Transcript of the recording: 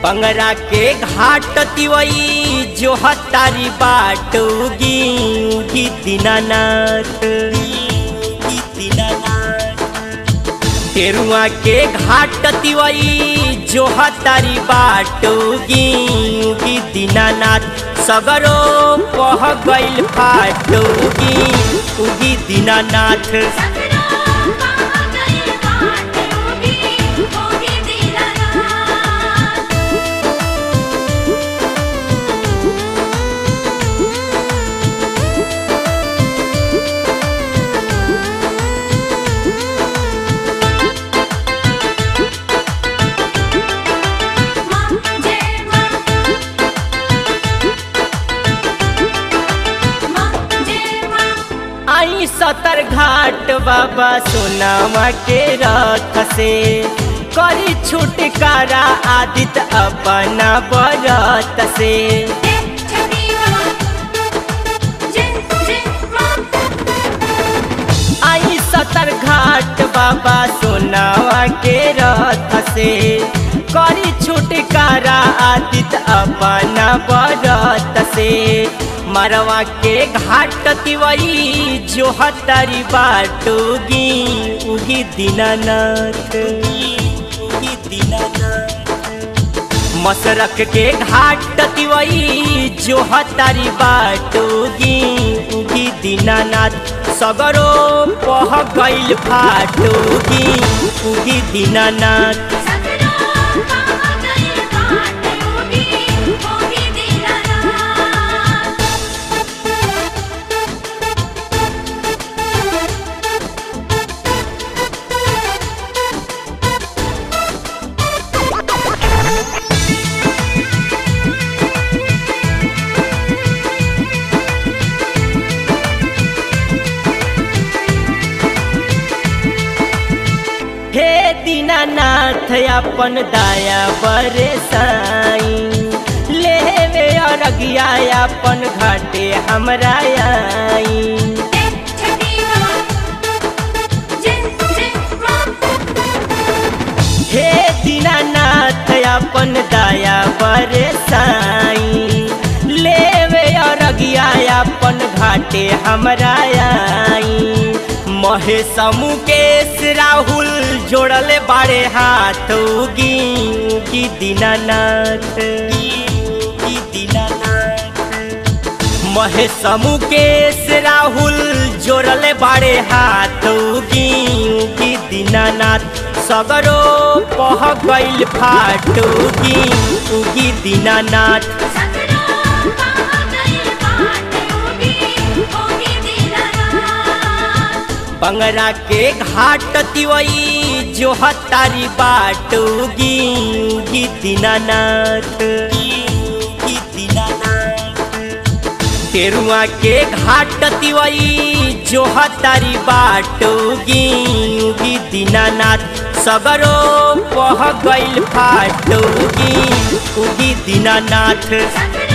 बंगरा के घाट तिवई जो हतारी बाट उगी उगी दीनानाथ उगी दीनानाथ तेरुआ के घाट तिवई जो हतारी बाट उगी उगी दीनानाथ सगरो पह गइल फाट उगी उगी दीनानाथ सगरो कहाँ गइल बाट उगी उगी दीनानाथ माँ जय माँ माँ जय माँ आई सतर घाट बाबा सोनामा के रथ से करी छुटकारा आदित अपना बरत से जय छठी माँ जय जय माँ आई सतर घाट बाबा सोनामा के रथ से करी छुटकारा आदित अपना बरत से मरवा के घाट तिवई जो हतारी बाट उगी उगी दीनानाथ उगी दीनानाथ मसरक के घाट तिवई जो हतारी बाट उगी उगी दीनानाथ सगरो पह गइल फाट उगी उगी दीनानाथ सगरो कहाँ गइल बाट उगी उगी दीनानाथ हे दीनानाथ अपन दया बरे साई लेवे अरगिया अपन घाटे हमरा आई जय छठी माँ जय जय माँ हे दीनानाथ अपन दया बरे साई लेवे अरगिया अपन घाटे हमरा आई महेश मुकेश राहुल जोड़ले बाड़े हाथ उगी उगी दीनानाथ उगी दीनानाथ महेश मुकेश राहुल जोड़ले बाड़े हाथ उगी उगी दीनानाथ सगरो पह गइल फाट उगी उगी दीनानाथ सगरो कहाँ गइल बाट उगी उगी दीनानाथ बंगरा के घाट तिवई जो हतारी बाट उगी उगी दीनानाथ उगी दीनानाथ तेरुआ के घाट तिवई जो हतारी बाट उगी उगी दीनानाथ सगरो पह गइल फाट उगी उगी दीनानाथ सगरो